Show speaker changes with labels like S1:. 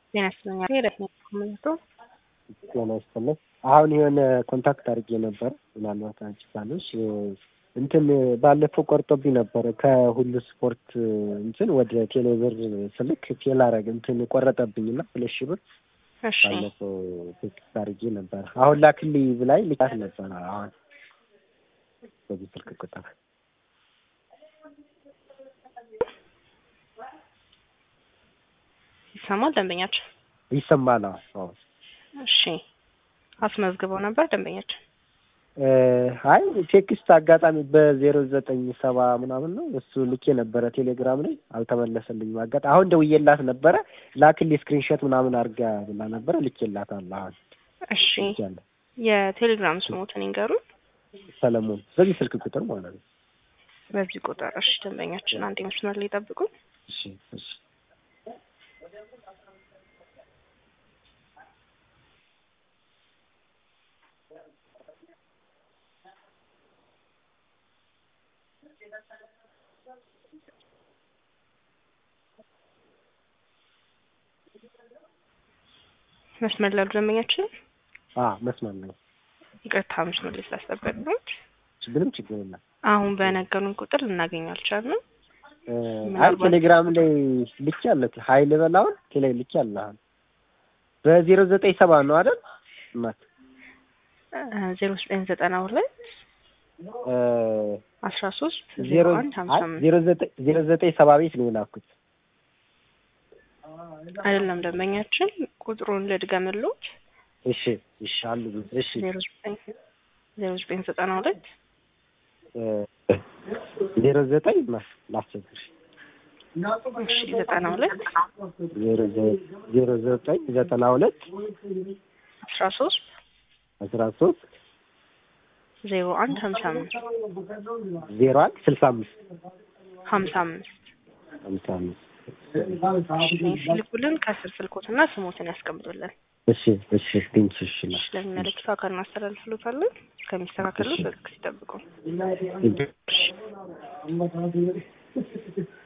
S1: ጤና ይስጥልኝ። ሄደት ነው ኮሜንቱ
S2: ጤና ይስጥልኝ። አሁን የሆነ ኮንታክት አድርጌ ነበር። ምናልባት አንቺ ካለሽ እንትን ባለፈው ቆርጦብኝ ነበረ ከሁሉ ስፖርት እንትን ወደ ቴሌብር ስልክ ቴል አረግ እንትን ቆረጠብኝና ሁለት ሺህ ብር
S1: እሺ
S2: ባለፈው ቴክስት አድርጌ ነበር። አሁን ላክልኝ ብላኝ ልካት ነበረ። አሁን በዚህ ስልክ ቁጥር
S1: ይሰማል ደንበኛችን?
S2: ይሰማል? አዎ።
S1: እሺ አስመዝግበው ነበር ደንበኛችን?
S2: አይ ቴክስት አጋጣሚ በዜሮ ዘጠኝ ሰባ ምናምን ነው እሱ ልኬ ነበረ ቴሌግራም ላይ አልተመለሰልኝም። አጋጣሚ አሁን ደውዬላት ነበረ ላክልኝ ስክሪንሾት ምናምን አድርጋ ብላ ነበረ ልኬላታለሁ። አሁን
S1: እሺ
S2: ልኬያለሁ።
S1: የቴሌግራም ስሞትን ይንገሩን።
S2: ሰለሞን በዚህ ስልክ ቁጥር ማለት ነው።
S1: በዚህ ቁጥር እሺ። ደንበኛችን አንድ መስመር ላይ ጠብቁን።
S2: እሺ እሺ
S1: መስመር ላይ ያሉ ደንበኛችን
S2: አ መስመር ነው።
S1: ይቅርታ መስመር ላይ ስላስጠበቅነዎት
S2: ምንም ችግር የለም።
S1: አሁን በነገሩን ቁጥር ልናገኘው አልቻልንም።
S2: አይ
S1: ምናልባት-
S2: ቴሌግራም ላይ ልክ ያለት ሀይል በላውን ቴሌ ልክ ያለ አሁን በዜሮ ዘጠኝ ሰባ ነው አይደል? እናት
S1: ዜሮ ዘጠኝ ዘጠና ሁለት
S2: እ
S1: አስራ ሶስት ዜሮ
S2: ዜሮ
S1: አንድ ሀምሳ አምስት
S2: ዜሮ ዘጠኝ ዜሮ ዘጠኝ ሰባ ቤት ነው የላኩት።
S1: አይደለም ደንበኛችን ቁጥሩን ልድገምልዎት
S2: እሺ እሺ አሉ እሺ
S1: ዜሮ ዘጠኝ ዜሮ ዘጠኝ ዘጠና ሁለት
S2: እ ዜሮ ዘጠኝ ማስ ላስቸግርሽ
S1: እሺ ዘጠና ሁለት
S2: ዜሮ ዘ- ዜሮ ዘጠኝ ዘጠና ሁለት
S1: አስራ ሶስት
S2: አስራ ሶስት
S1: ዜሮ አንድ ሀምሳ አምስት
S2: ዜሮ አንድ ስልሳ አምስት
S1: ሀምሳ አምስት
S2: ሀምሳ አምስት
S1: ሲልኩልን ከስር ስልኮትና ስሞትን ያስቀምጡልን።
S2: እሺ እሺ ቴንኪ እሺ
S1: እሺ ለሚመለከተው አካል እናስተላልፍሎታለን። ከሚስተካከሉ በትዕግስት ይጠብቁ።
S2: እሺ